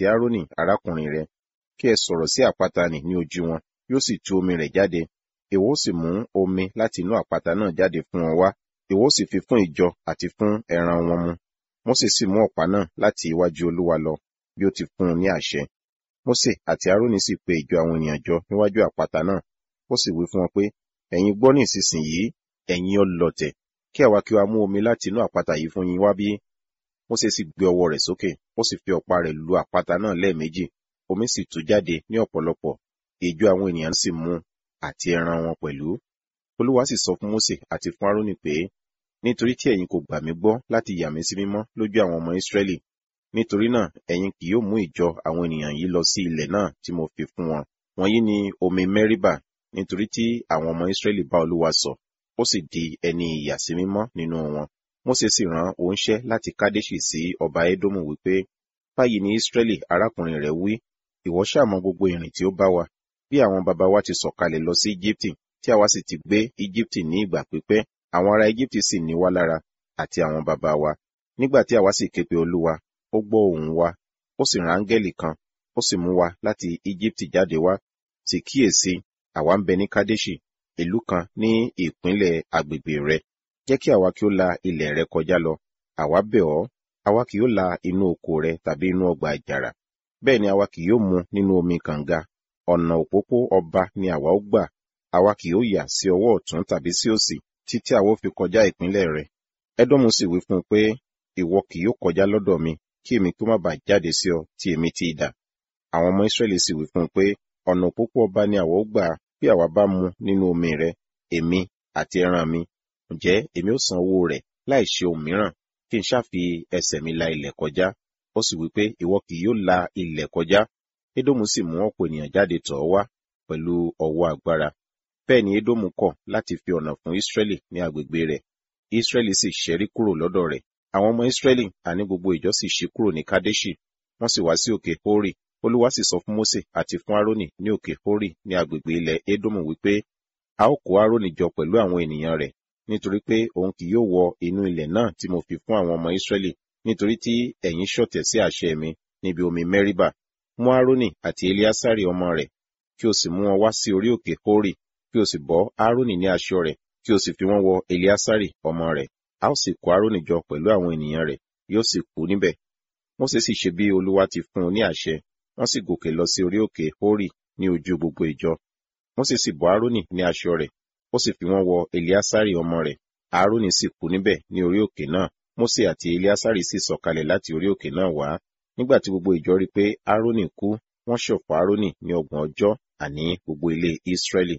àti Árónì arákùnrin rẹ kí ẹ sọ̀rọ̀ sí àpáta nì ní ojú wọn yóò sì tú omi rẹ̀ jáde ìwọ ó sì mú omi láti inú àpáta náà jáde fún wọn wá ìwọ ó sì fi fún ìjọ àti fún ẹran wọn mu Mósè sì mú ọ̀pá náà láti iwájú Olúwa lọ bí ó ti fún un ní àṣẹ Mósè àti Árónì sì pe ìjọ àwọn ènìyàn jọ níwájú àpáta náà ó sì wí fún wọn pé ẹ̀yin gbọ́ ní ìsinsìnyí ẹ̀yin ọlọ̀tẹ̀ kí àwa kí wa mú omi láti inú àpáta yìí fún yín wá bí Mósè sì gbé ọwọ́ rẹ̀ sókè ó sì fi ọ̀pá rẹ̀ lu àpáta náà lẹ́ẹ̀méjì omi sì tú jáde ní ọ̀pọ̀lọpọ̀ ìjọ àwọn ènìyàn sì mu àti ẹran wọn pẹ̀lú Olúwa sì sọ fún Mósè àti fún Árónì pé nítorí tí ẹ̀yin kò gbà mí gbọ́ láti yà mí sí mímọ́ lójú àwọn ọmọ Ísírẹ́lì nítorí náà ẹ̀yin kì yóò mú ìjọ àwọn ènìyàn yìí lọ sí ilẹ̀ náà tí mo fi fún wọn wọ̀nyí ni omi Mẹ́ríbà nítorí tí àwọn ọmọ Ísírẹ́lì bá Olúwa sọ ó sì di ẹni ìyàsímímọ́ nínú wọn Mósè sì rán oníṣẹ́ láti Kádéṣì sí ọba Édómù wípé báyìí ni Ísírẹ́lì arákùnrin rẹ̀ wí ìwọ ṣáà mọ gbogbo ìrìn tí ó bá wa bí àwọn baba wa ti sọ̀kalẹ̀ lọ sí Íjíbítì tí àwa sì ti gbé Íjíbítì ní ìgbà pípẹ́ àwọn ará Íjíbítì sì ní wá lára àti àwọn baba wa nígbà tí àwa sì ké pe Olúwa ó gbọ́ ohùn wa ó sì rán áńgẹ́lì kan ó sì mú wa láti Íjíbítì jáde wá sì kíyèsí àwa ń bẹ ní Kádéṣì ìlú kan ní ìpínlẹ̀ agbègbè rẹ jẹ́ kí àwa kí ó la ilẹ̀ rẹ kọjá lọ àwa bẹ̀ ọ́ àwa kì yóò la inú oko rẹ tàbí inú ọgbà àjàrà bẹ́ẹ̀ ni àwa kì yóò mu nínú omi kànga ọ̀nà òpópó ọba ni àwa ó gbà àwa kì yóò yà sí ọwọ́ ọ̀tún tàbí sí òsì títí àwa ó fi kọjá ìpínlẹ̀ rẹ Édómù sì wí fún un pé ìwọ kì yóò kọjá lọ́dọ̀ mi kí èmi kí ó má bàa jáde sí ọ tí èmi ti dà àwọn ọmọ Ísírẹ́lì sì wí fún un pé ọ̀nà òpópó ọba ni àwa ó gbà bí àwa bá mu nínú omi rẹ èmi àti ẹran mi ǹjẹ́ èmi ó san owó rẹ̀ láì ṣe ohun mìíràn kí n ṣáà fi ẹsẹ̀ mi la ilẹ̀ kọjá ó sì wí pé ìwọ kì yóò la ilẹ̀ kọjá Édómù sì mú ọ̀pọ̀ ènìyàn jáde tọ̀ ọ́ wá pẹ̀lú ọwọ́ agbára bẹ́ẹ̀ ni Édómù kọ̀ láti fi ọ̀nà fún Ísírẹ́lì ní agbègbè rẹ̀ Ísírẹ́lì sì ṣẹ́rí kúrò lọ́dọ̀ rẹ̀ àwọn ọmọ Ísírẹ́lì àní gbogbo ìjọ sì ṣí kúrò ní Kádéṣì wọ́n sì wá sí òkè Hórì Olúwa sì sọ fún Mósè àti fún Árónì ní òkè Hórì ní agbègbè ilẹ̀ Édómù wípé a ó kó Árónì jọ pẹ̀lú àwọn ènìyàn rẹ̀ nítorí pé òun kì yóò wọ inú ilẹ̀ náà tí mo fi fún àwọn ọmọ Ísírẹ́lì nítorí tí ẹ̀yin ṣọ̀tẹ̀ sí àṣẹ mi níbi omi Mẹ́ríbà mú Árónì àti Eliásárì ọmọ rẹ̀ kí o sì mú wọn wá sí orí òkè Hórì kí o sì bọ́ Árónì ní aṣọ rẹ̀ kí o sì fi wọ́n wọ Eliásárì ọmọ rẹ̀ a ó sì kó Árónì jọ pẹ̀lú àwọn ènìyàn rẹ̀ yóò sì kú níbẹ̀ Mósè sì ṣe bí Olúwa ti fún un ní àṣẹ wọ́n sì gòkè lọ sí orí òkè Hórì ní ojú gbogbo ìjọ Mósè sì bọ́ Árónì ní aṣọ rẹ̀ ó sì fi wọ́n wọ Eliásárì ọmọ rẹ̀ Árónì sì kú níbẹ̀ ní orí òkè náà Mósè àti Eliásárì sì sọ̀kalẹ̀ láti orí òkè náà wá nígbà tí gbogbo ìjọ rí pé Árónì kú wọ́n ṣọ̀fọ̀ Árónì ní ọgbọ̀n ọjọ́ àní gbogbo ilé Ísírẹ́lì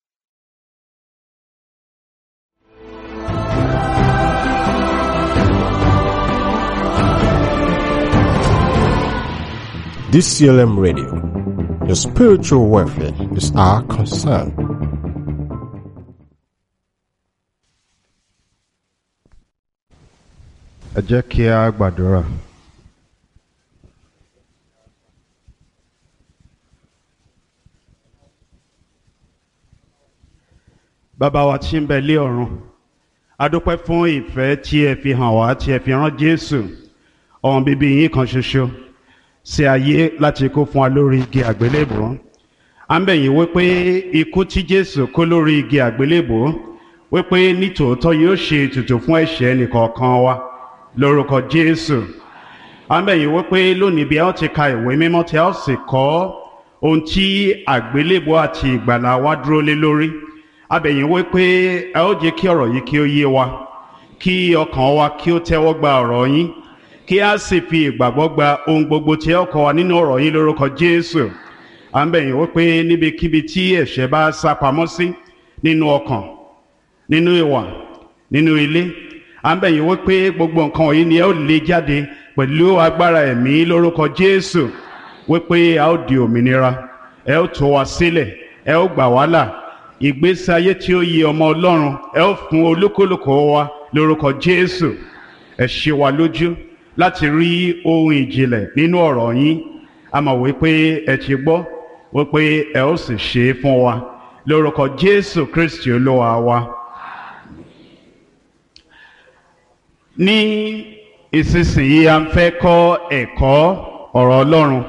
DCLM Radio. Your spiritual welfare is our concern. ẹ jẹ́ kí a gbàdúrà. bàbá wa tí ń bẹ lé ọ̀run a dúpẹ́ fún ìfẹ́ tí ẹ fi hàn wá tí ẹ fi rán Jésù ọmọ bíbí yín kan ṣoṣo sí ayé láti kó fún wa lórí igi àgbélébùú à ń bẹ̀ yín wípé ikú tí Jésù kó lórí igi àgbélébùú wípé nítòótọ́ yóò ṣe ètùtù fún ẹ̀ṣẹ̀ ẹnìkọ̀ọ̀kan wa lórúkọ Jésù à ń bẹ̀ yín wípé lónìí bí a ó ti ka ìwé mímọ́ tí a ó sì kọ́ ohun tí àgbélébùú àti ìgbàlà wa dúró lé lórí a bẹ̀ yín wípé ẹ ó jẹ́ kí ọ̀rọ̀ yìí kí ó yé wa kí ọkàn wa kí ó tẹ́wọ́ gba ọ̀rọ̀ yín kí a sì fi ìgbàgbọ́ gba ohun gbogbo tí ẹ kọ́ wa nínú ọ̀rọ̀ yín lórúkọ Jésù à ń bẹ̀ yín wípé níbikíbi tí ẹ̀ṣẹ̀ bá sá pamọ́ sí nínú ọkàn nínú ìwà nínú ilé à ń bẹ̀ yín wípé gbogbo nǹkan wọ̀nyí ni ẹ ó lé jáde pẹ̀lú agbára ẹ̀mí lórúkọ Jésù wípé a ó di òmìnira ẹ ó tú wa sílẹ̀ ẹ ó gbà wá là ìgbésí ayé tí ó yẹ ọmọ Ọlọ́run ẹ ó fún olúkúlùkù wa lórúkọ Jésù ẹ ṣe wa lójú láti rí ohun ìjìnlẹ̀ nínú ọ̀rọ̀ yín a mọ̀ wípé ẹ ti gbọ́ wípé ẹ ó sì ṣe é fún wa lórúkọ Jésù Kristi Olúwa wa. ní ìsinsìnyí a ń fẹ́ kọ́ ẹ̀kọ́ ọ̀rọ̀ Ọlọ́run